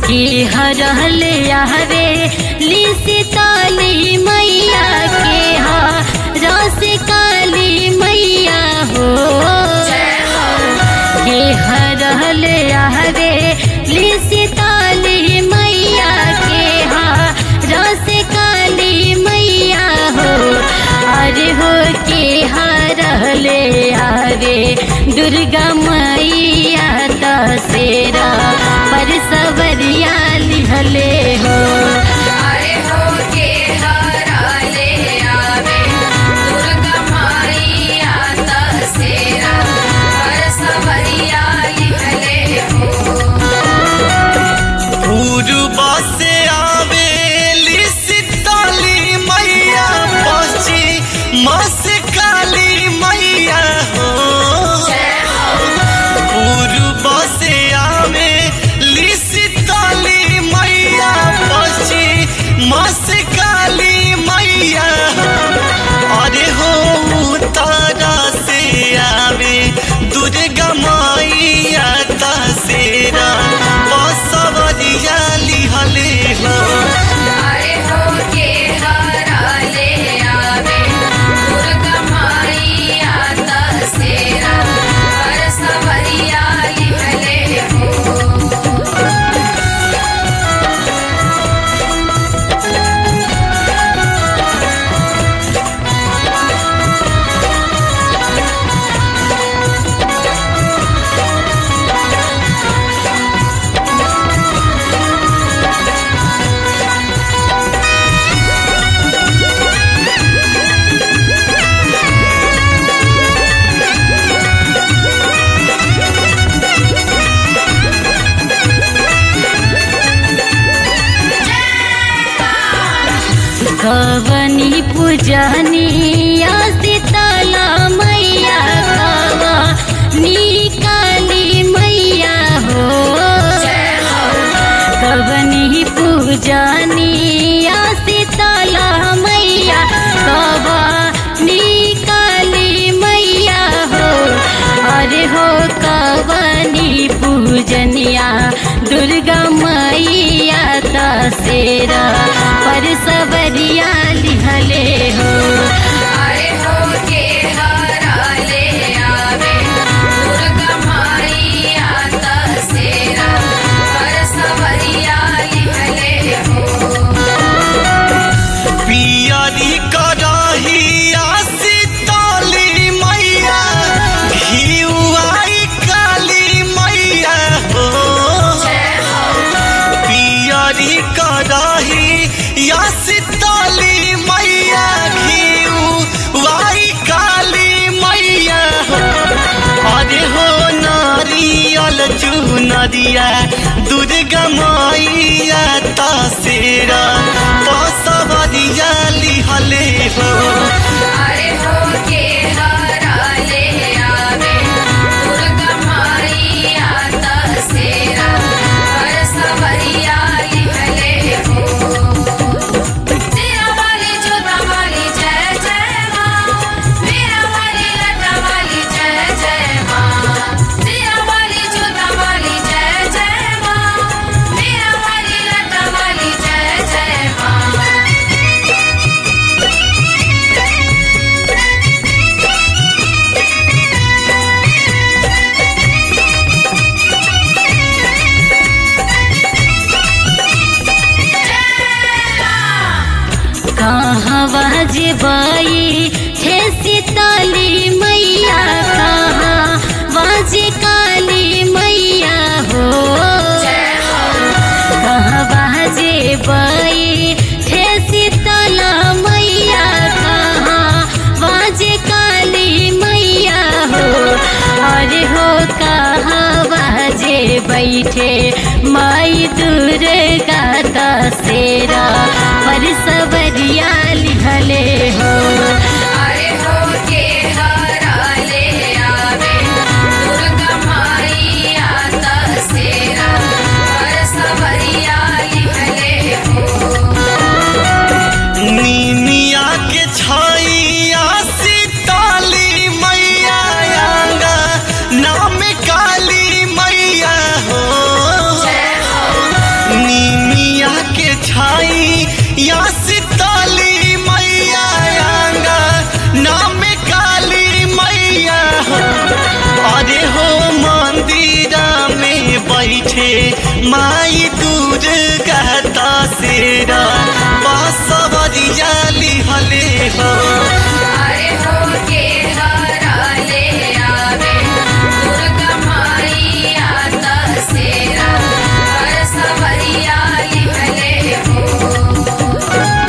की हरहल हवे ली सीताली मैया के हा रस काली मैया हो के हरहल हवे ली सीताली मैया के हा रस काली मैया हो अरे हो के हरहले हवे दुर्गा मैया तसेरा पर सवरिया लिहले हो अरे हो के हरा ले आवे दुर्गा माईया तसेरा पर सवरिया लिहले हो पूर्व से आवेली सीताली मैया पश्चिम से काली मैया हो पूर्व से आवेली सीताली मैया पश्चिम से काली मैया अरे हो तारा से आवे दुर्गा मैया तसेरा बसवरिया लिहले हो अरे हो के हरा ले आवे दुर्गा माईया तसेरा पर सवरिया लिहले हो कवनी पूजनी सीतला मैया कवा निकाली मैया हो कवनी पूजनी सीतला मैया कवा निकाली मैया हो अरे हो कवनी पूजनिया दुर्गा मैया तसेरा पर सवरिया लिहले हो अरे हो के हरा ले आवे दुर्गा माईया तसेरा पर सवरिया लिहले हो पियरी करहिया सीताली मैया घिउआई काली मैया हो पियरी करहिया सीताली मैया घिउआई काली मैया हो अरे हो नारियल चुनरिया दुर्गा मैया तसेरा बसवरिया लिहले हो अरे हो के हरा ले आवे दुर्गा माईया तसेरा पर सवरिया लिहले हो तेरा वाली जोता वाली जय जय माँ मेरा वाली लटा वाली जय जय माँ तेरा वाली जोता वाली जय जय माँ मेरा वाली लटा वाली जय जय माँ कहाँ जेबाई छे सीताली मैया कहाँ बाजे काली मैया हो कहाँ बाजे बाई छे सीतला मैया कहाँ बाजे काली मैया हो अरे हो कहाँ बाजे बैठे माई दुर्गा तसेरा पर सवरिया लिहले हो अरे हो के हरा ले आवे दुर्गा माईया तसेरा पर सवरिया लिहले हो नीमिया के छाइया सीताली मैया आंगा नाम काली मैया हो नीमिया के छाई या सीताली मैया आंगा नाम काली मैया हो अरे हो मंदिरा में बैठे माई दुर्गा तसेरा बसवरिया लिहले हो अरे हो के हरा ले आवे दुर्गा माई आता सेरा हर सवरिया लिहले हो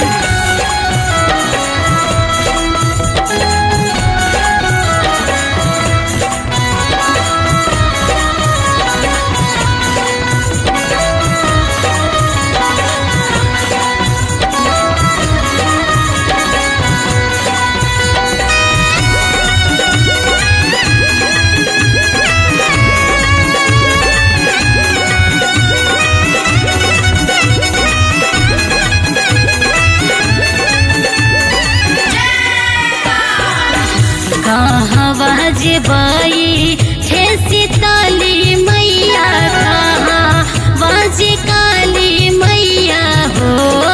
कहवा जे बई हे सीताली मैया कहाँ बाजे काली मैया हो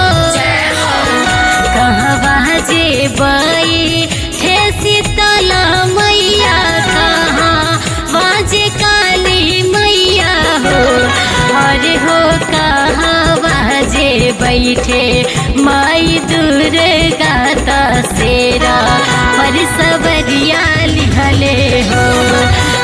कहवा जे बई हे सीतला मैया कहाँ बाजे काली मैया हो अरे हो कहवा जे बैठे माई दुर्गा तसेरा पर सबरिया लिहले हो